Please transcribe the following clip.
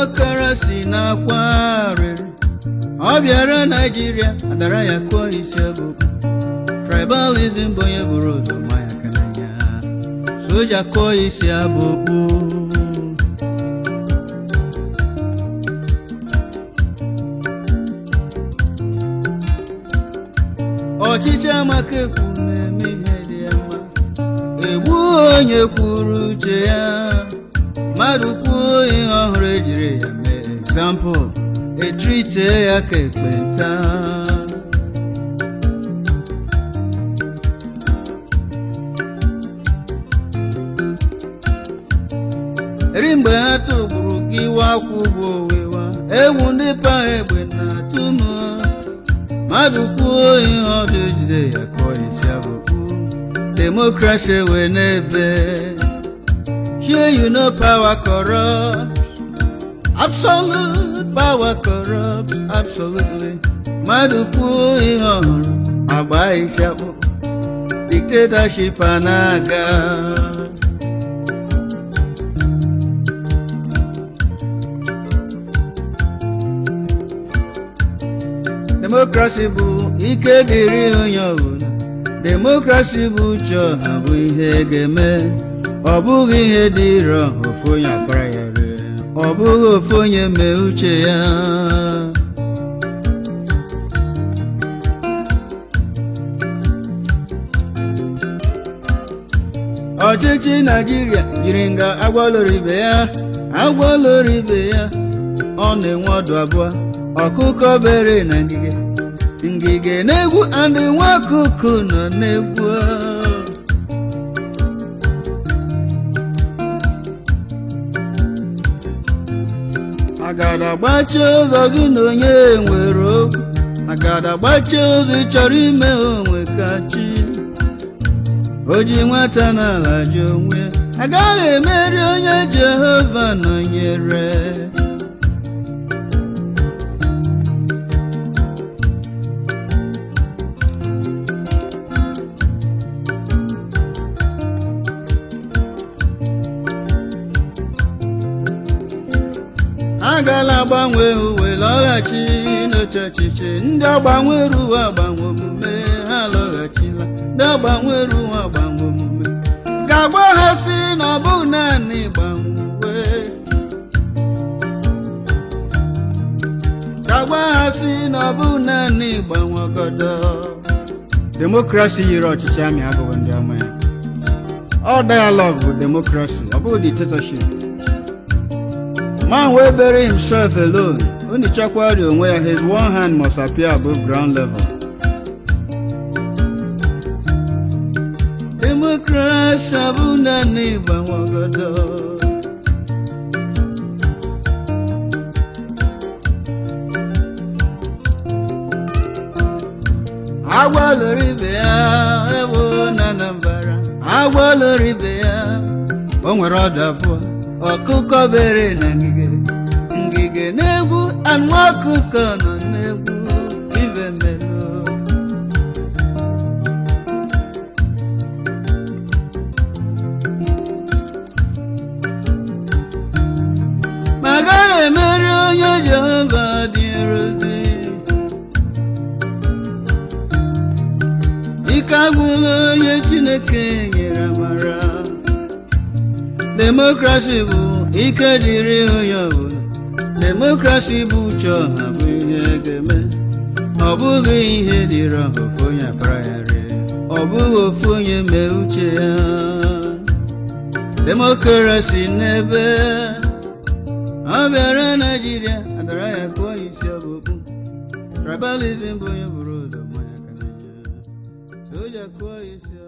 demokrasi na-akwa arịrị ọ bịara naijiria adara ya kụọ isi ọbụbụ tribalism bụ onye bụrụ ụzọ ma ya aka n'anya soja kụọ isi abụkpu ọchịchị amaka ekwu na-eme ihe dị ya mma egbu onye kwuru uche ya mmadụ kwuo ihe ọhụrụ ejiri ya mee egzampụl etrite ya ka ekpenta eri mgbe ha tụgburu gị wakwụ bụ owewa egwu ndị pa egbe na-atụ m mmadụ kwuo ihe ọdụ ejide ya kụọ isi abụkpu demokrasi wee n'ebe here you know power corrupt absolute power corrupt absolutely mmadụ kwuo ihe ọhụrụ agba isi akpụkpọ dictatorship a na-aga demokrasi bụ ike dịrị onye ọbụla demokrasi bụ uche ọha bụ ihe ga-eme ọ bụghị ihe dị irọ ofu onye akpara ya rie ọ bụghị ofu onye mee uche ya ọchịchị naijiria jiri nga agwaloro ibe ya agwaloro ibe ya ọ na-enwe ọdụ abụọ ọkụkọ bere na ngige ngige na-egwu andị nwa ọkụkọ nọ na-egwu agada gbachie ụzọ gị na onye nwere okwu agada gbachie ụzọ ị chọrọ ime onwe ka chi o ji nwata n'ala ji onwe ya agaghị emeri onye jehova nọnyere agala agbanwe uwe lọghachi n'oche ọchịchị ndị agbanwere uwe agbanwe omume ha lọghachila ndị agbanwere uwe agbanwe omume ga-agba ha si na ọ bụghị naanị gbanwe ga-agba ha si na ọ bụghị naanị gbanwe ọgọdọ demokrasi yiri ọchịchị amị abụghị ndị ọma ya ọ dialog bụ demokrasi ọ bụghị dictatorship man wey bury himself alone only chakwari onwe ya his one hand must appear above ground level. demokrasi abụ naanị ịgbanwe ọgọdọ agwaloro ibe ya ewo na anambara agwaloro ibe ya o nwere ọdụ abụọ ọkụkọ bere na ngige ngige na-egwu anụ ọkụkọ nọ na-egwu ibe melo ma agaghị emeri onye jehova dị nrozi ike agwụla onye chineke nyere amara demokrasi bụ ike dịrị onye ọbụla demokrasi bụ uche ọha bụ ihe ga-eme ọ bụghị ihe dịrị ọha ofu onye akpara ya rie ọ bụghị ofu onye mee uche ya demokrasi n'ebe ọ bịara naijiria adara ya kụọ isi ọbụkpụ tribalism bụ onye bụrụ ụzọ mmanya ka na soja kụọ isi